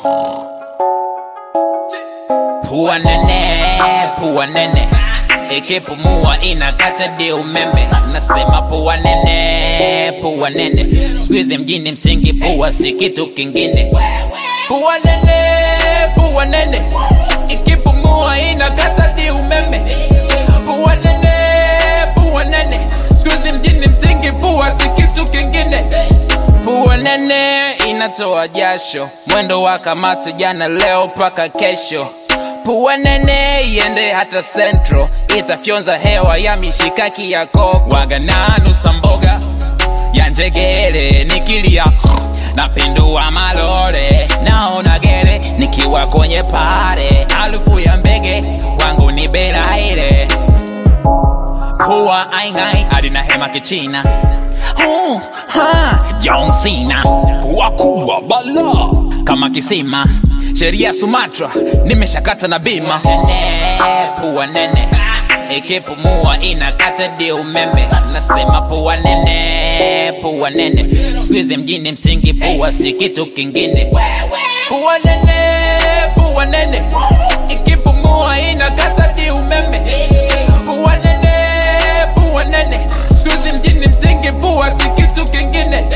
Pua nene, pua nene ikipumua inakata di umeme. Nasema pua nene, pua nene, squeeze mjini msingi, pua si kitu kingine. Pua nene, pua nene, ikipumua inakata di umeme. Pua nene, pua nene, squeeze mjini msingi, pua si kitu kingine. Pua nene inatoa jasho, mwendo wa kamasi, jana leo mpaka kesho. Pua nene iende hata central, itafyonza hewa ya mishikaki ya koko. Waga na nusa mboga ya njegere, nikilia napindua malore, naona gere nikiwa kwenye pare, harufu ya mbege kwangu ni belaire Pua aingai alina hema kichina uh, ha, John Cena pua kubwa bala kama kisima sheria Sumatra nimeshakata na bima nene, pua nene ikipumua inakata di umeme nasema pua nene pua nene squeeze mjini msingi pua si kitu kingine pua nene pua nene ikipumua inakata di umeme pua nene pua nene squeeze mjini msingi pua si kitu kingine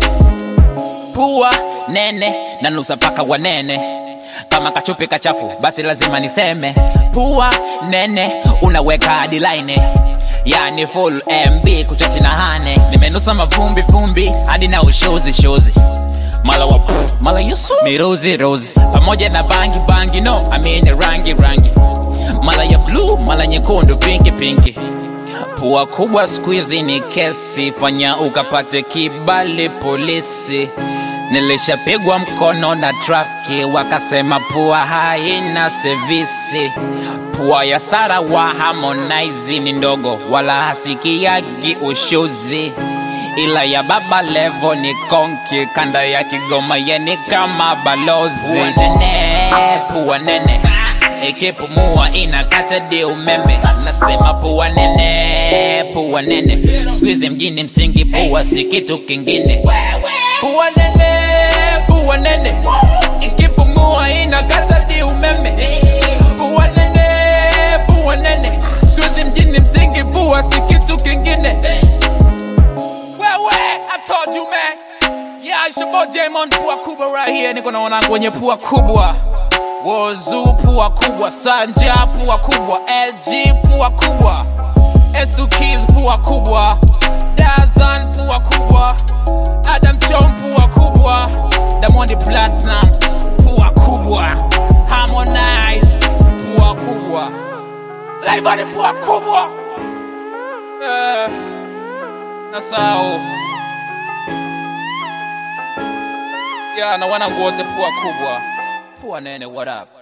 pua nene na nusa paka wanene kama kachupi kachafu basi lazima niseme pua nene unaweka hadi line yani full mb kuchati na hane nimenusa mavumbi vumbi hadi na ushozi shozi mala wa pff, mala yusu mirozi rozi pamoja na bangi bangi no amini rangi rangi mala ya blue mala nyekundu pinki pinki Pua kubwa squeezy ni kesi, fanya ukapate kibali polisi. Nilishapigwa mkono na trafiki, wakasema pua haina sevisi. Pua ya Sara wa Harmonize ni ndogo, wala hasikiagi ushuzi, ila ya Baba Levo ni konki, kanda ya Kigoma yeni kama balozi. Pua nene, pua nene ikipumua inakata di umeme nasema pua nene pua nene squeeze mjini msingi pua si kitu kingine pua nene pua nene ikipumua inakata di umeme pua nene pua nene squeeze mjini msingi pua si kitu kingine wewe I told you man yeah it's your boy Jamon pua kubwa right here niko na wanangu wenye pua kubwa Wozu pua kubwa, Sanja pua kubwa, LG pua kubwa, S2 Keys pua kubwa, Dazan pua kubwa, Adam Chom pua kubwa, Diamond Platinum pua kubwa, Harmonize pua kubwa, Laivani pua kubwa. Eh, nasahau ya na wanangu wote pua kubwa, pua nene, what up?